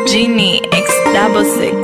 Genie X double six.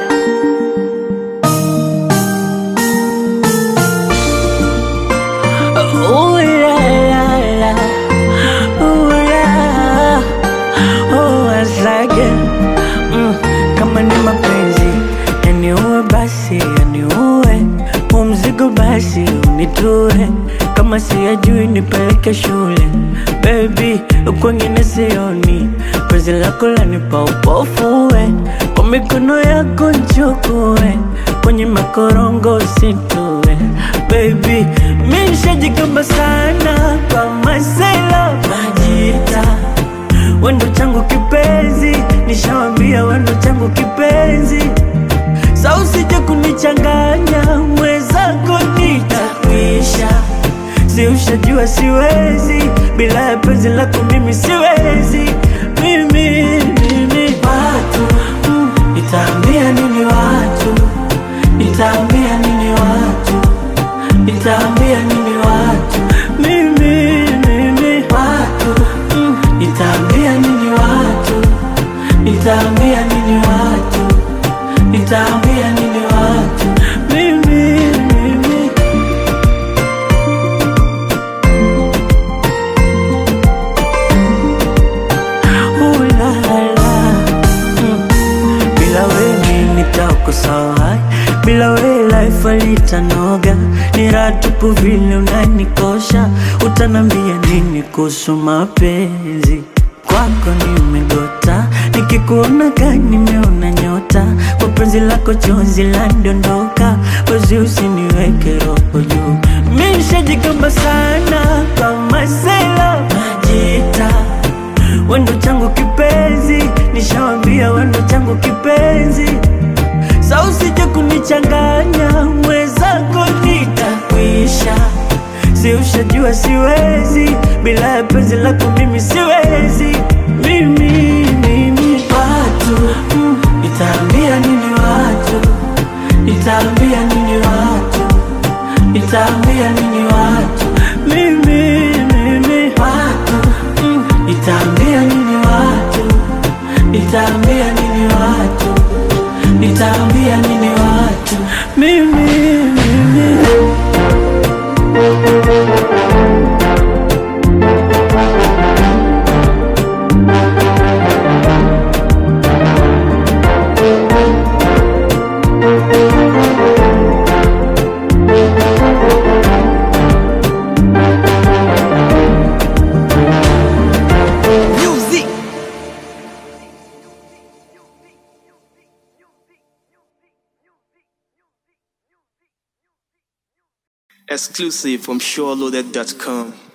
Ooh la la la, ooh la, oh asage mm, kama ni mapenzi yaniue basi yaniue, huu mzigo basi unitue, kama siyajui nipeleke shule baby, kwengine sioni, penzi lako lanipa upofuwe, kwa mikono yako nchukue, kwenye makorongo usitue baby, mi nishajikamba sana kwa masela majita wendo changu kipenzi, nishawambia wendo changu kipenzi, sa usije kunichanganya mwenzako nitakwisha, si ushajua siwezi bila ya penzi lako mimi siwezi mimi, mimi. Watu mm, nitaambia nini watu, nitaambia nini watu, nitaambia nini watu mimi, mimi. Watu mm, nitaambia nini watu, nitaambia nini watu, nitaambia nini watu mimi, mimi. Ooh la la, mm. Bila wewe nitakosa bila wewe life alitanoga, ni raha tupu vile unanikosha. Utanambia nini kuhusu mapenzi? Kwako nimegota, nikikuona gani nimeona nyota, kwa penzi lako chozi landondoka, wezi usiniweke roho juu. Mi nishajikamba sana kama sela majita wendo changu kipenzi, nishawambia wendo changu kipenzi, sa usije kunichanganya mwenzako, nitakwisha. Si ushajua siwezi bila ya penzi lako, mimi siwezi mimi, mimi. Watu mm, nitaambia nini watu, nitaambia nini watu, nitaambia nini watu mimi, mimi. Watu mm, nitaambia nini watu, nitaambia nini watu, nitaambia nini watu mimi, mimi. Exclusive from SureLoaded.com.